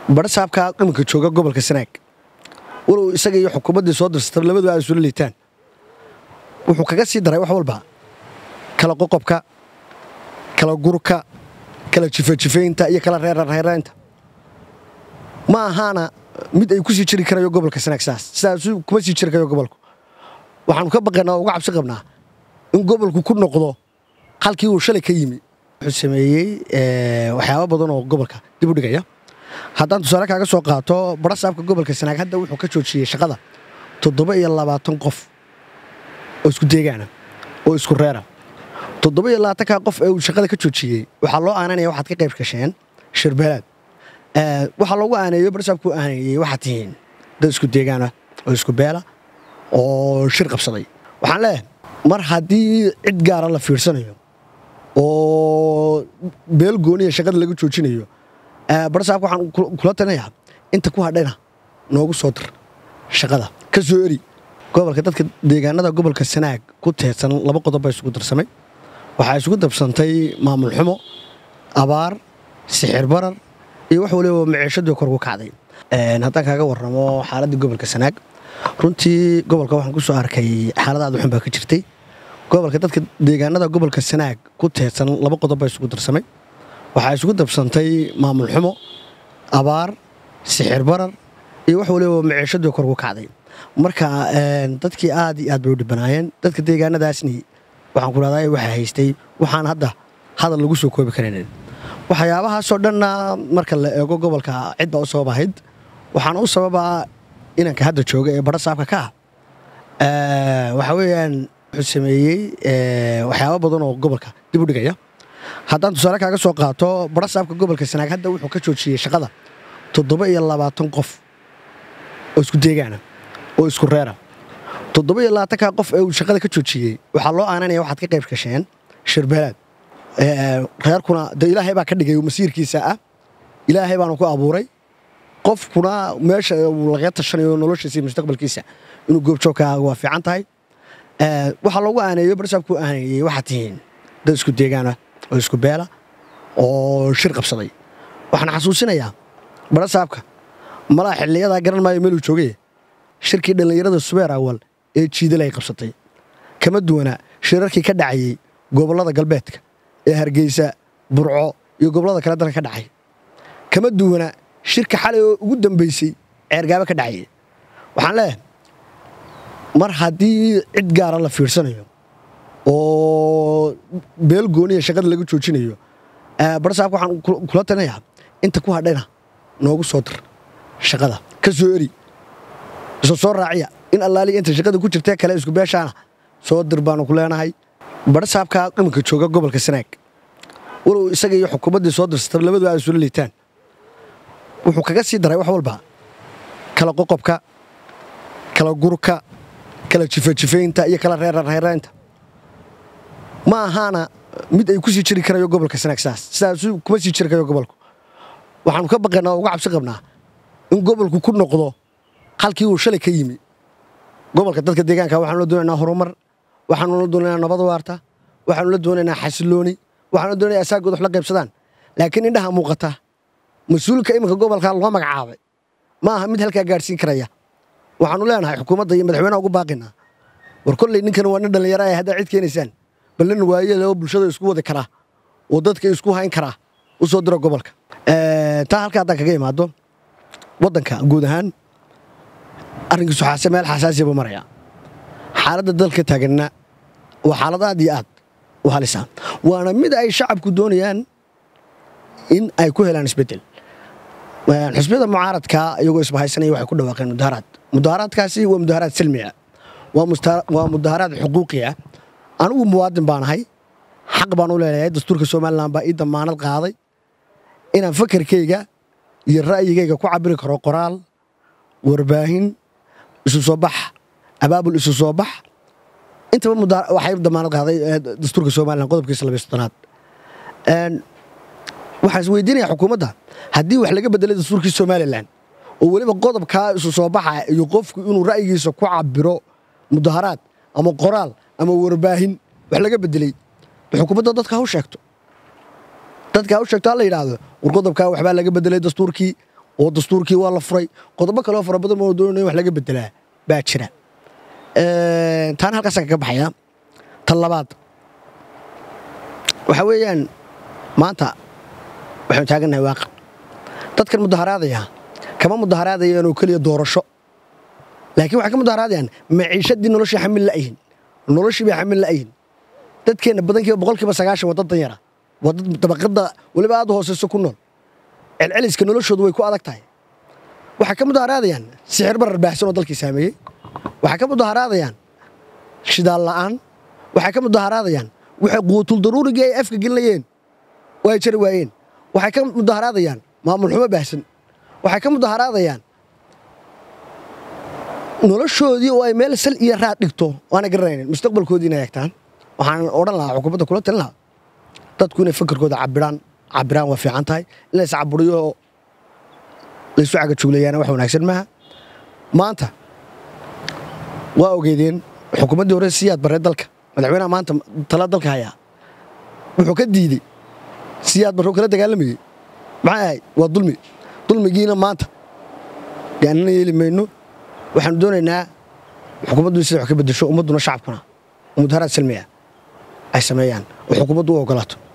barasaabka iminka jooga gobolka sanaag walow isaga iyo xukuumaddii soo dirsata labadu ay isula liitaan wuxuu kaga sii daray wax walba kala qoqobka kala gurka kala jifajifeynta iyo kala reerarreeraynta ma ahaana mid ay ku sii jiri karayo gobolka sanaag saas sidaas kuma sii jiri karayo gobolku waxaanu ka baqaynaa oo uga cabsi qabnaa in gobolku ku noqdo halkii uu shalay ka yimi wuxuu sameeyey waxyaaba badan oo gobolka dib u dhigaya haddaan tusaale kaaga soo qaato barasaabka gobolka sanaag hadda wuxuu ka joojiyey shaqada toddoba iyo labaatan qof oo isku deegaana oo isku reera toddoba iyo labaatankaa qof ee uu shaqada ka joojiyey waxaa loo aananaya waxaad ka qayb gasheen shirbeelaad waxaa loogu aaneeyo barasaabku aaneeyey waxaad tihiin dad isku deegaana oo isku beela oo shir qabsaday waxaan leeyahay mar haddii cid gaara la fiirsanayo oo beel gooniya shaqada laga joojinayo barasaabka waxaan kula talinayaa inta ku hadhayna noogu soo dir shaqada ka soo eri gobolka dadka deegaanada gobolka sanaag ku teedsan laba qodob baa isugu darsamay waxaa isugu dabsantay maamul xumo abaar sixir barar iyo wax waliba maciishadii kor ugu kacday haddaan kaaga warramo xaaladdii gobolka sanaag runtii gobolka waxaan ku soo arkay xaalad aad u xun baa ka jirtay gobolka dadka deegaanada gobolka sanaag ku teedsan laba qodob baa isugu darsamay waxaa isugu dabsantay maamul xumo abaar sixir barar iyo wax waliba maciishadii kor ugu kacday marka dadkii aad iyo aad bay u dhibanaayeen dadka deegaanadaasni waxaan ku rahdaa waxaa haystay waxaan hadda hadal lagu soo koobi karaynin waxyaabahaasoo dhanna marka la eego gobolka cid baa u sabab ahayd waxaana u sababaa inanka hadda jooga ee barasaabka ka ah waxaa weeyaan wuxuu sameeyey waxyaaba badan oo gobolka dib u dhigaya haddaan tusaale kaaga soo qaato barasaabka gobolka sanaag hadda wuxuu ka joojiyey shaqada toddoba iyo labaatan qof oo isku deegaana oo isku reera toddoba iyo labaatankaa qof ee uu shaqada ka joojiyey waxaa loo aananaya waxaad ka qayb gasheen shirbeelaad reerkuna de ilaahay baa ka dhigay masiirkiisa ah ilaahay baanu ku abuuray qofkuna meesha uu laga tashanayo noloshiisa iyo mustaqbalkiisa inuu goobjoogka waa fiican tahay waxaa loogu aaneeyo barasaabku aaneeyey waxaad tihiin dad isku deegaana oo isku beela oo shir qabsaday waxaan xasuusinayaa barasaabka malaa xiliyadaa garan maayo meeluu joogay shirkii dhallinyarada subeer awal ee jiidal ay qabsatay kama duwana shirarkii ka dhacayey gobollada galbeedka ee hargeysa burco iyo gobollada kale dalka ka dhacay kama duwana shirka xalay oo ugu dambaysay ceergaabo ka dhacayay waxaan leeyahay mar haddii cid gaara la fiirsanayo oo beel gooniya shaqada laga joojinayo barasaabka waxaan kula talinayaa inta ku hadhayna noogu soo dir shaqada ka soo eri isu soo raaciya in allaaliya inta shaqada ku jirtee kale isku beeshaana soo dir baanu ku leenahay barasaabka iminka jooga gobolka sanaag walow isaga iyo xukuumaddii soo dirsata labadu ay isula liitaan wuxuu kaga sii daray wax walba kala qoqobka kala gurka kala jifajifeynta iyo kala reerarreeraynta ma ahaana mid ay ku sii jiri karayo gobolka sanaag saas sidaas kuma sii jiri karayo gobolku waxaanu ka baqaynaa oo uga cabsi qabnaa in gobolku ku noqdo halkii uu shalay ka yimi gobolka dadka deegaanka waxaanu la doonaynaa horumar waxaanu la doonaynaa nabad waarta waxaanu la doonaynaa xasilooni waxaanu la doonaya asaagood wax la qaybsadaan laakiin indhaha muuqata mas-uulka iminka gobolka loo magacaabay ma aha mid halkaa gaadhsiin karaya waxaanu leenahay xukuumadda iyo madaxweynaha ugu baaqinaa war kolley ninkan waa nin dhallinyaro ah haddaa cid keenaysaan bal nin waayele oo bulshada isku wadi karaa oo dadka isku hayn karaa u soo diro gobolka taa halka haddaan kaga imaado waddanka guud ahaan arrinkiisu xaase meel xasaasiya buu maraya xaaladda dalka taaganna waa xaalad aad iyo aad u halisa waana mid ay shacabku doonayaan in ay ku helaan isbeddel xusbiyada mucaaradka iyagoo isbahaysanaya waxay ku dhawaaqeen mudaharaad mudaharaadkaasi waa mudaharaad silmiya waa mudaharaad xuquuqiya anigu muwaadin baan ahay xaq baan u leelahay dastuurka somalilan baa ii damaanad qaaday inaan fakarkayga iyo ra'yigayga ku cabiri karo qoraal warbaahin isu soo bax abaabul isu soo bax intaba waxay damaanad qaaday dastuurka somalilan qodobkiisa labiy soddonaad waxaan is weydiinaya xukuumadda haddii wax laga bedelay dastuurkii somalilan oo weliba qodobkaa isu soo baxa iyo qofku inuu ra'yigiisa ku cabiro mudaharaad ama qoraal ama warbaahin wax laga bedelay xukuumadda dadka ha u sheegto dadka ha u sheegto ha la yidhaahdo war qodobkaa waxbaa laga bedelay dastuurkii oo dastuurkii waa la furay qodobo kaleo fara badan oo doonaya wax laga bedelaa baa jira taana halkaasa kaga baxaya tan labaad waxaa weeyaan maanta waxaynu taagannahay waaqi dadkan mudaharaadaya kama mudaharaadayaan oo keliya doorasho laakiin waxay ka mudaharaadayaan maciishadii noloshii xamil la'yihin noloshii bay xamil la'yihin dadkeenna badankiiba boqolkiiba sagaashan waa dad danyara waa dad dabaqadda weliba aad hooseyso ku nool celceliska noloshoodu way ku adag tahay waxay ka mudaharaadayaan sixir barar baahsan oo dalkii saameeyey waxay ka mudaharaadayaan shidaal la'aan waxay ka mudaharaadayaan waxay quutul daruurigii ay afka gelinayeen oo ay jari waayeen waxay ka mudaharaadayaan maamul xumo baahsan waxay ka mudaharaadayaan noloshoodii oo ay meel sal iyo raad dhigto waana garanaynin mustaqbalkoodii inay eegtaan waxaan odhan lahaa xukuumadda kula talin lahaa dadku inay fakarkooda cabiraan cabiraan waa fiican tahay in lays caburiyo oo laysu cagajuglayaana wax wanaagsan maaha maanta waa ogeydeen xukuumaddii hore siyaad barree dalka madaxweynaha maanta tala dalka hayaa wuxuu ka diidey siyaad barroo kala dagaalamayey maxay ahayd waa dulmi dulmigiina maanta gaanana yeeli mayno waxaanu doonaynaa xukuumaddu sida wax ka beddesho ummadduna shacabkuna mudaharaad salmiya ay sameeyaan oo xukuumaddu u ogolaato